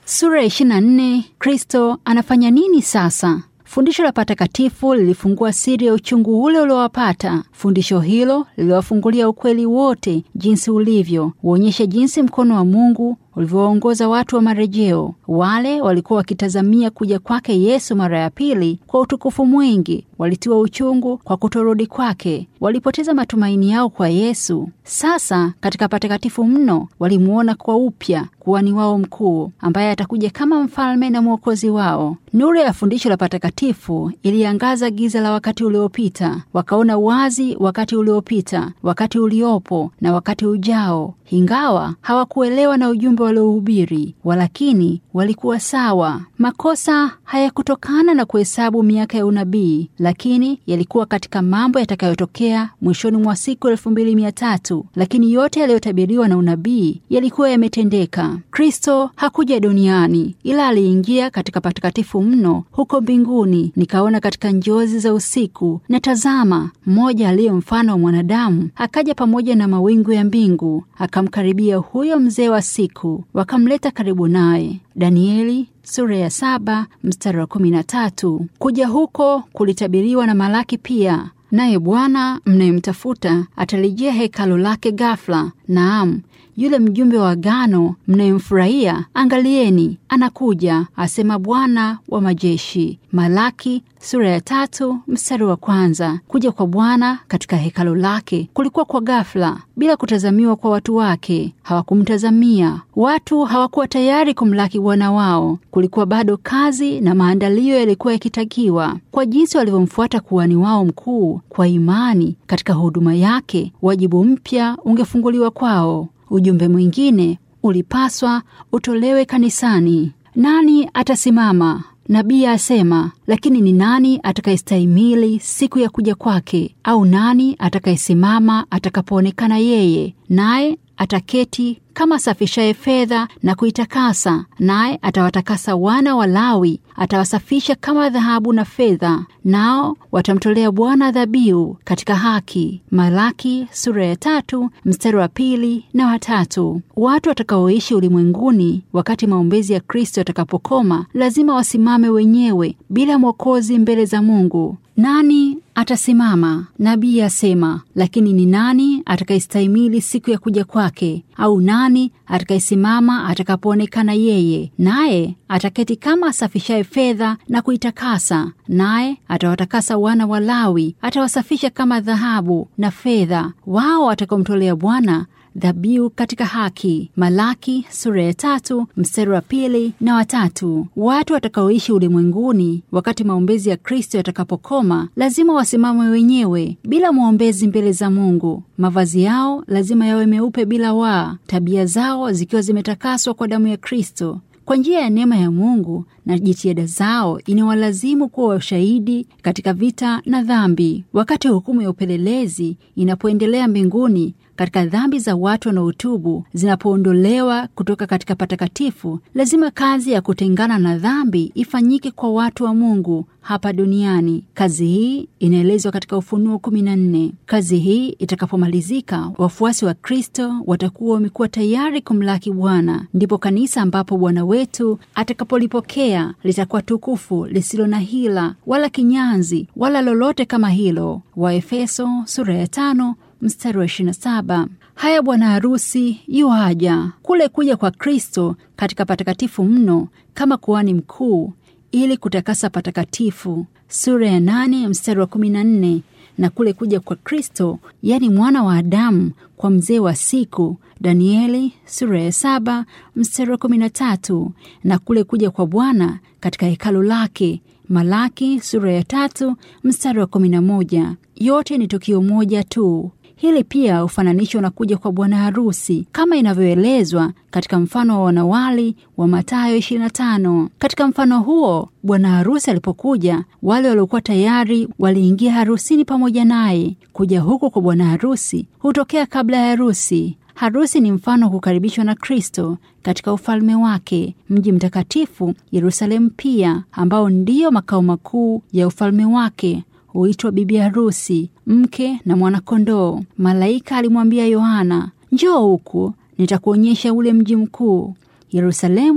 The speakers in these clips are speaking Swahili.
Sura ya 24. Kristo anafanya nini sasa? Fundisho la patakatifu lilifungua siri ya uchungu ule uliowapata. Fundisho hilo liliwafungulia ukweli wote jinsi ulivyo, huonyesha jinsi mkono wa Mungu ulivyowaongoza watu wa marejeo. Wale walikuwa wakitazamia kuja kwake Yesu mara ya pili kwa utukufu mwingi, walitiwa uchungu kwa kutorudi kwake, walipoteza matumaini yao kwa Yesu. Sasa katika patakatifu mno walimuona kwa upya kuhani wao mkuu, ambaye atakuja kama mfalme na mwokozi wao. Nuru ya fundisho la patakatifu iliangaza giza la wakati uliopita. Wakaona wazi wakati uliopita, wakati uliopo na wakati ujao, ingawa hawakuelewa na ujumbe waliohubiri, walakini walikuwa sawa. Makosa hayakutokana na kuhesabu miaka ya unabii, lakini yalikuwa katika mambo yatakayotokea mwishoni mwa siku elfu mbili mia tatu. Lakini yote yaliyotabiriwa na unabii yalikuwa yametendeka. Kristo hakuja duniani, ila aliingia katika patakatifu mno huko mbinguni. Nikaona katika njozi za usiku, na tazama, mmoja aliye mfano wa mwanadamu akaja pamoja na mawingu ya mbingu, akamkaribia huyo mzee wa siku, wakamleta karibu naye. Danieli sura ya saba mstari wa kumi na tatu. Kuja huko kulitabiriwa na Malaki pia. Naye Bwana mnayemtafuta atalijia hekalo lake ghafla. Naam, yule mjumbe wa agano mnayemfurahia, angalieni, anakuja, asema Bwana wa majeshi. Malaki sura ya tatu mstari wa kwanza. Kuja kwa Bwana katika hekalo lake kulikuwa kwa ghafla, bila kutazamiwa kwa watu wake. Hawakumtazamia, watu hawakuwa tayari kumlaki Bwana wao. Kulikuwa bado kazi na maandalio yalikuwa yakitakiwa. Kwa jinsi walivyomfuata kuhani wao mkuu kwa imani katika huduma yake, wajibu mpya ungefunguliwa kwao. Ujumbe mwingine ulipaswa utolewe kanisani. Nani atasimama? Nabii asema, lakini ni nani atakayestahimili siku ya kuja kwake? Au nani atakayesimama atakapoonekana yeye? Naye ataketi kama asafishaye fedha na kuitakasa, naye atawatakasa wana wa Lawi, atawasafisha kama dhahabu na fedha, nao watamtolea Bwana dhabihu katika haki. Malaki sura ya tatu mstari wa pili na watatu. Watu watakaoishi ulimwenguni wakati maombezi ya Kristo yatakapokoma lazima wasimame wenyewe bila mwokozi mbele za Mungu. Nani atasimama? Nabii asema, lakini ni nani atakayestahimili siku ya kuja kwake? Au nani atakayesimama atakapoonekana yeye? Naye ataketi kama asafishaye fedha na kuitakasa, naye atawatakasa wana wa Lawi, atawasafisha kama dhahabu na fedha, wao watakaomtolea Bwana dhabihu katika haki. Malaki sura ya tatu mstari wa pili na watatu. Watu watakaoishi ulimwenguni wakati maombezi ya Kristo yatakapokoma lazima wasimame wenyewe bila mwombezi mbele za Mungu. Mavazi yao lazima yawe meupe bila waa, tabia zao zikiwa zimetakaswa kwa damu ya Kristo. Kwa njia ya neema ya Mungu na jitihada zao inawalazimu kuwa washahidi katika vita na dhambi. Wakati hukumu ya upelelezi inapoendelea mbinguni katika dhambi za watu wanaotubu zinapoondolewa kutoka katika patakatifu, lazima kazi ya kutengana na dhambi ifanyike kwa watu wa Mungu hapa duniani. Kazi hii inaelezwa katika Ufunuo kumi na nne. Kazi hii itakapomalizika, wafuasi wa Kristo watakuwa wamekuwa tayari kumlaki Bwana. Ndipo kanisa ambapo Bwana wetu atakapolipokea litakuwa tukufu, lisilo na hila wala kinyanzi wala lolote kama hilo. Waefeso sura ya tano mstari wa 27. Haya, bwana harusi yuaja. Kule kuja kwa Kristo katika patakatifu mno kama kuhani mkuu ili kutakasa patakatifu, sura ya nane mstari wa kumi na nne na kule kuja kwa Kristo, yaani mwana wa Adamu kwa mzee wa siku, Danieli sura ya saba mstari wa kumi na tatu na kule kuja kwa Bwana katika hekalu lake, Malaki sura ya tatu mstari wa kumi na moja. Yote ni tukio moja tu. Hili pia hufananishwa na kuja kwa bwana harusi kama inavyoelezwa katika mfano wa wanawali wa Mathayo 25. Katika mfano huo, bwana harusi alipokuja, wale waliokuwa tayari waliingia harusini pamoja naye. Kuja huko kwa bwana harusi hutokea kabla ya harusi. Harusi ni mfano wa kukaribishwa na Kristo katika ufalme wake, mji mtakatifu Yerusalemu pia, ambao ndiyo makao makuu ya ufalme wake huitwa bibi harusi, mke na mwanakondoo. Malaika alimwambia Yohana, njoo huku nitakuonyesha ule mji mkuu. Yerusalemu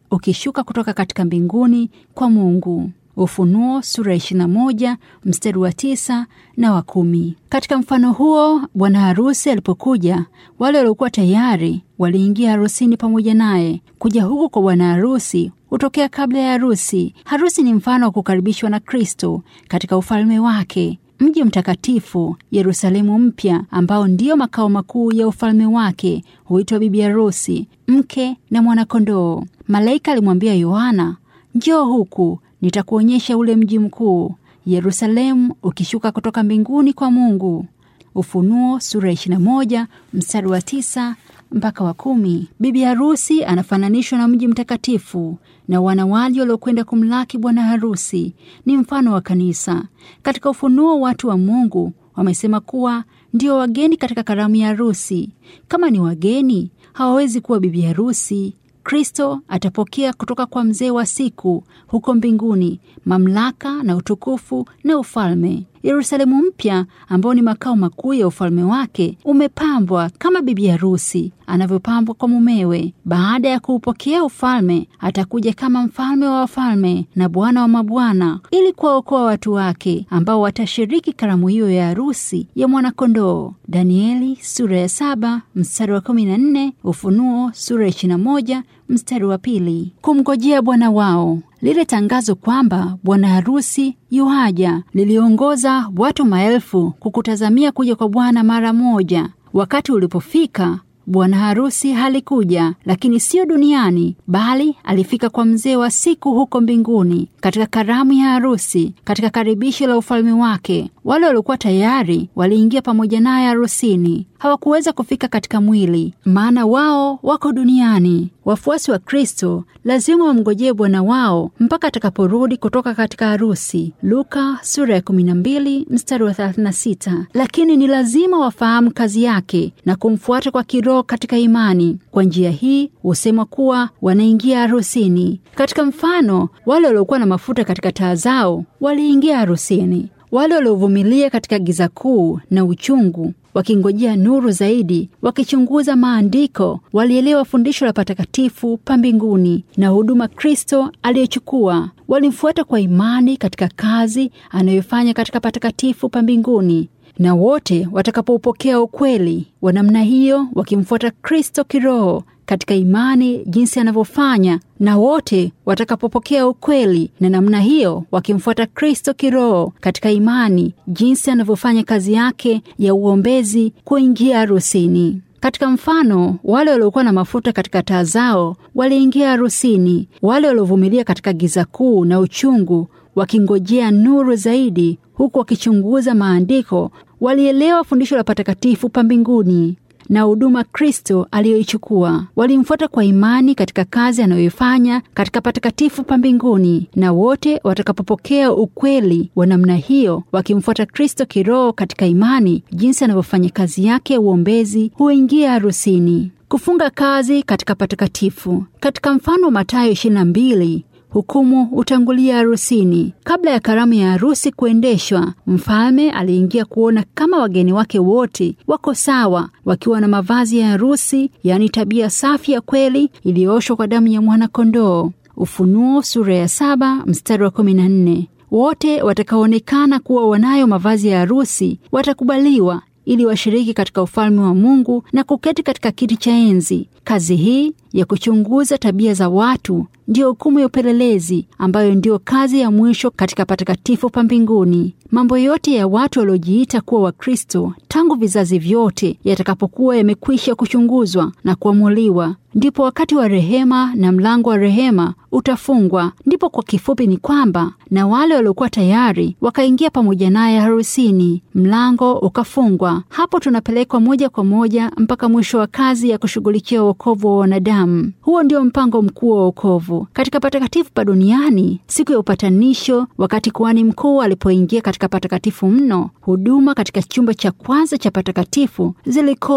ukishuka kutoka katika mbinguni kwa Mungu. Ufunuo sura ya 21 mstari wa tisa na wa kumi. Katika mfano huo, bwana harusi alipokuja, wale waliokuwa tayari waliingia harusini pamoja naye. Kuja huku kwa bwana harusi hutokea kabla ya harusi. Harusi ni mfano wa kukaribishwa na Kristo katika ufalme wake. Mji mtakatifu Yerusalemu mpya, ambao ndiyo makao makuu ya ufalme wake, huitwa bibi harusi, mke na mwanakondoo. Malaika alimwambia Yohana, njoo huku nitakuonyesha ule mji mkuu Yerusalemu ukishuka kutoka mbinguni kwa Mungu. Ufunuo sura 21 mstari wa tisa mpaka wa kumi. Bibi harusi anafananishwa na mji mtakatifu na wanawali waliokwenda kumlaki bwana harusi ni mfano wa kanisa. Katika Ufunuo, watu wa Mungu wamesema kuwa ndio wageni katika karamu ya harusi. Kama ni wageni, hawawezi kuwa bibi harusi. Kristo atapokea kutoka kwa mzee wa siku huko mbinguni mamlaka na utukufu na ufalme. Yerusalemu mpya ambao ni makao makuu ya ufalme wake umepambwa kama bibi harusi anavyopambwa kwa mumewe. Baada ya kuupokea ufalme, atakuja kama mfalme wa wafalme na bwana wa mabwana, ili kuwaokoa watu wake ambao watashiriki karamu hiyo ya harusi ya mwanakondoo. Danieli sura ya saba mstari wa kumi na nne Ufunuo sura ya ishirini na moja mstari wa pili. Kumngojea bwana wao lile tangazo kwamba bwana harusi yuaja liliongoza watu maelfu kukutazamia kuja kwa Bwana mara moja. Wakati ulipofika, bwana harusi halikuja, lakini sio duniani, bali alifika kwa mzee wa siku huko mbinguni, katika karamu ya harusi, katika karibisho la ufalme wake. Wale waliokuwa tayari waliingia pamoja naye harusini. Hawakuweza kufika katika mwili, maana wao wako duniani. Wafuasi wa Kristo lazima wamngojee bwana wao mpaka atakaporudi kutoka katika harusi, Luka sura ya 12 mstari wa 36. Lakini ni lazima wafahamu kazi yake na kumfuata kwa kiroho katika imani. Kwa njia hii husema kuwa wanaingia harusini. Katika mfano, wale waliokuwa na mafuta katika taa zao waliingia harusini. Wale waliovumilia katika giza kuu na uchungu wakingojea nuru zaidi, wakichunguza maandiko, walielewa fundisho la patakatifu pa mbinguni na huduma Kristo aliyochukua. Walimfuata kwa imani katika kazi anayofanya katika patakatifu pa mbinguni, na wote watakapoupokea ukweli wa namna hiyo, wakimfuata Kristo kiroho katika imani jinsi anavyofanya, na wote watakapopokea ukweli na namna hiyo wakimfuata Kristo kiroho katika imani jinsi anavyofanya kazi yake ya uombezi, kuingia harusini. Katika mfano, wale waliokuwa na mafuta katika taa zao waliingia harusini. Wale waliovumilia katika giza kuu na uchungu, wakingojea nuru zaidi, huku wakichunguza maandiko, walielewa fundisho la patakatifu pa mbinguni na huduma Kristo aliyoichukua. Walimfuata kwa imani katika kazi anayoifanya katika patakatifu pa mbinguni, na wote watakapopokea ukweli wa namna hiyo, wakimfuata Kristo kiroho katika imani jinsi anavyofanya kazi yake ya uombezi, huingia harusini. Kufunga kazi katika patakatifu. Katika mfano wa Mathayo 22 hukumu hutangulia harusini. Kabla ya karamu ya harusi kuendeshwa, mfalme aliingia kuona kama wageni wake wote wako sawa, wakiwa na mavazi ya harusi, yaani tabia safi ya kweli iliyooshwa kwa damu ya mwana-kondoo. Ufunuo sura ya saba mstari wa kumi na nne. Wote watakaoonekana kuwa wanayo mavazi ya harusi watakubaliwa ili washiriki katika ufalme wa Mungu na kuketi katika kiti cha enzi. Kazi hii ya kuchunguza tabia za watu ndiyo hukumu ya upelelezi, ambayo ndiyo kazi ya mwisho katika patakatifu pa mbinguni. Mambo yote ya watu waliojiita kuwa Wakristo tangu vizazi vyote yatakapokuwa yamekwisha kuchunguzwa na kuamuliwa, ndipo wakati wa rehema na mlango wa rehema utafungwa. Ndipo kwa kifupi ni kwamba na wale waliokuwa tayari wakaingia pamoja naye harusini, mlango ukafungwa. Hapo tunapelekwa moja kwa moja mpaka mwisho wa kazi ya kushughulikia wokovu wa wanadamu. Huo ndio mpango mkuu wa wokovu katika patakatifu pa duniani. Siku ya upatanisho, wakati kuhani mkuu alipoingia katika patakatifu mno, huduma katika chumba cha kwanza cha patakatifu zilikoma.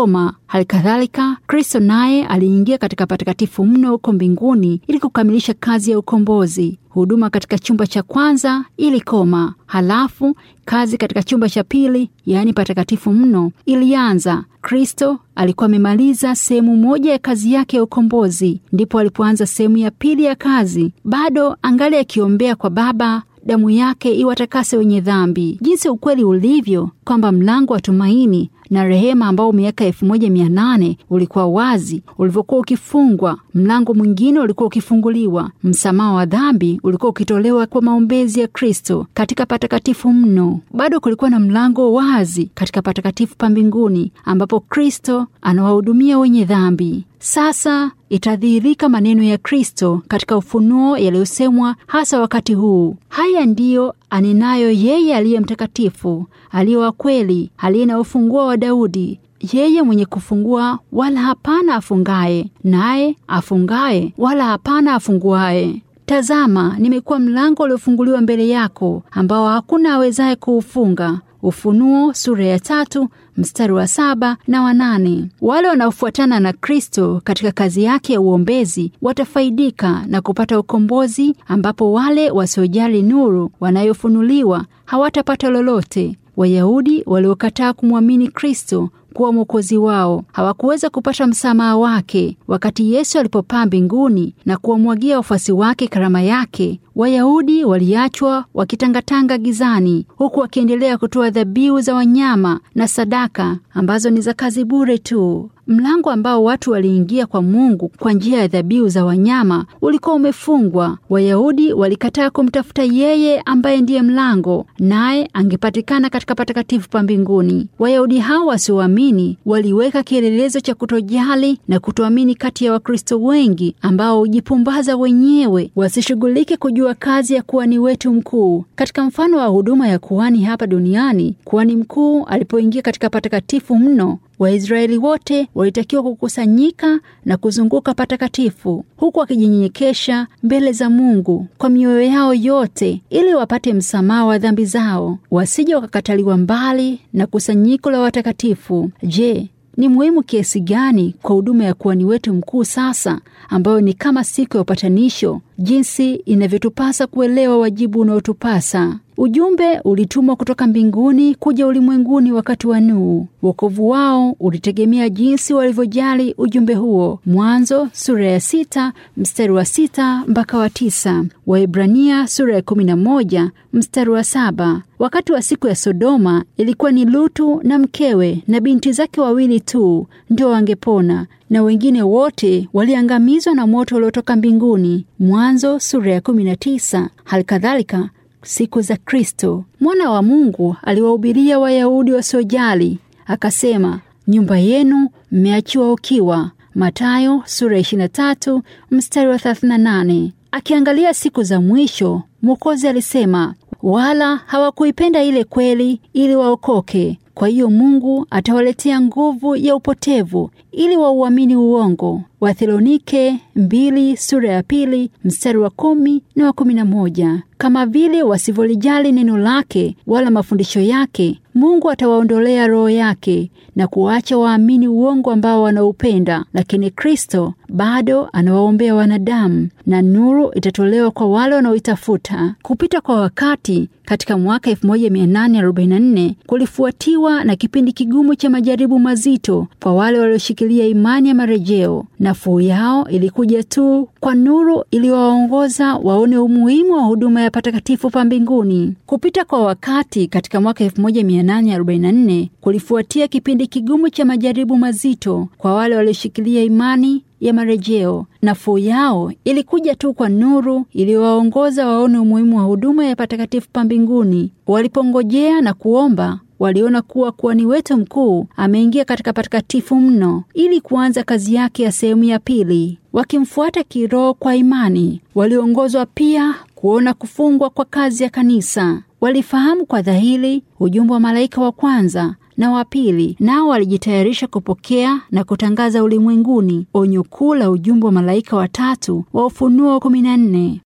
Hali kadhalika, Kristo naye aliingia katika patakatifu mno huko mbinguni ili kukamilisha kazi ya ukombozi. Huduma katika chumba cha kwanza ilikoma, halafu kazi katika chumba cha pili, yaani patakatifu mno, ilianza. Kristo alikuwa amemaliza sehemu moja ya kazi yake ya ukombozi, ndipo alipoanza sehemu ya pili ya kazi. Bado angali akiombea kwa Baba damu yake iwatakase wenye dhambi. Jinsi ukweli ulivyo kwamba mlango wa tumaini na rehema ambao miaka elfu moja mia nane ulikuwa wazi, ulivyokuwa ukifungwa, mlango mwingine ulikuwa ukifunguliwa. Msamaha wa dhambi ulikuwa ukitolewa kwa maombezi ya Kristo katika patakatifu mno. Bado kulikuwa na mlango wazi katika patakatifu pa mbinguni, ambapo Kristo anawahudumia wenye dhambi. Sasa itadhihirika maneno ya Kristo katika ufunuo yaliyosemwa hasa wakati huu. Haya ndiyo anenayo yeye aliye mtakatifu, aliye wa kweli, aliye na ufunguo wa Daudi, yeye mwenye kufungua wala hapana afungaye, naye afungaye wala hapana afunguaye. Tazama, nimekuwa mlango uliofunguliwa mbele yako, ambao hakuna awezaye kuufunga. Ufunuo sura ya tatu mstari wa saba na wa nane. Wale wanaofuatana na Kristo katika kazi yake ya uombezi watafaidika na kupata ukombozi, ambapo wale wasiojali nuru wanayofunuliwa hawatapata lolote. Wayahudi waliokataa kumwamini Kristo kuwa mwokozi wao hawakuweza kupata msamaha wake. Wakati Yesu alipopaa mbinguni na kuwamwagia wafuasi wake karama yake, Wayahudi waliachwa wakitangatanga gizani, huku wakiendelea kutoa dhabihu za wanyama na sadaka ambazo ni za kazi bure tu. Mlango ambao watu waliingia kwa Mungu kwa njia ya dhabihu za wanyama ulikuwa umefungwa. Wayahudi walikataa kumtafuta yeye ambaye ndiye mlango, naye angepatikana katika patakatifu pa mbinguni. Wayahudi hao wasioamini waliweka kielelezo cha kutojali na kutoamini kati ya Wakristo wengi ambao hujipumbaza wenyewe wasishughulike kujua kazi ya kuhani wetu mkuu. Katika mfano wa huduma ya kuhani hapa duniani, kuhani mkuu alipoingia katika patakatifu mno Waisraeli wote walitakiwa kukusanyika na kuzunguka patakatifu huku wakijinyenyekesha mbele za Mungu kwa mioyo yao yote ili wapate msamaha wa dhambi zao, wasije wakakataliwa mbali na kusanyiko la watakatifu. Je, ni muhimu kiasi gani kwa huduma ya kuhani wetu mkuu sasa, ambayo ni kama siku ya upatanisho, jinsi inavyotupasa kuelewa wajibu unaotupasa. Ujumbe ulitumwa kutoka mbinguni kuja ulimwenguni wakati wa Nuhu. Wokovu wao ulitegemea jinsi walivyojali ujumbe huo. Mwanzo sura ya sita mstari wa sita mpaka wa tisa. Waebrania sura ya kumi na moja mstari wa saba. Wakati wa siku ya Sodoma ilikuwa ni Lutu na mkewe na binti zake wawili tu ndio wangepona na wengine wote waliangamizwa na moto uliotoka mbinguni. Mwanzo sura ya kumi na tisa. Halikadhalika siku za Kristo, mwana wa Mungu aliwahubiria Wayahudi wasiojali, akasema, nyumba yenu mmeachiwa ukiwa. Mathayo sura ya 23 mstari wa 38. Akiangalia siku za mwisho, Mwokozi alisema, wala hawakuipenda ile kweli ili waokoke. Kwa hiyo Mungu atawaletea nguvu ya upotevu ili wauamini uongo. Wathesalonike mbili sura ya pili mstari wa kumi na wa kumi na moja. Kama vile wasivyolijali neno lake wala mafundisho yake, Mungu atawaondolea roho yake na kuacha waamini uongo ambao wanaupenda. Lakini Kristo bado anawaombea wanadamu, na nuru itatolewa kwa wale wanaoitafuta. Kupita kwa wakati katika mwaka 1844 kulifuatiwa na kipindi kigumu cha majaribu mazito kwa wale walioshikilia imani ya marejeo. Nafuu yao ilikuja tu kwa nuru iliyowaongoza waone umuhimu wa huduma ya patakatifu pa mbinguni. Kupita kwa wakati katika mwaka 1844 kulifuatia kipindi kigumu cha majaribu mazito kwa wale walioshikilia imani ya marejeo. Nafuu yao ilikuja tu kwa nuru iliyowaongoza waone umuhimu wa huduma ya patakatifu pa mbinguni. Walipongojea na kuomba waliona kuwa kuhani wetu mkuu ameingia katika patakatifu mno ili kuanza kazi yake ya sehemu ya pili. Wakimfuata kiroho kwa imani, waliongozwa pia kuona kufungwa kwa kazi ya kanisa. Walifahamu kwa dhahiri ujumbe wa malaika wa kwanza na wa pili, nao walijitayarisha kupokea na kutangaza ulimwenguni onyo kuu la ujumbe wa malaika watatu wa Ufunuo kumi na nne.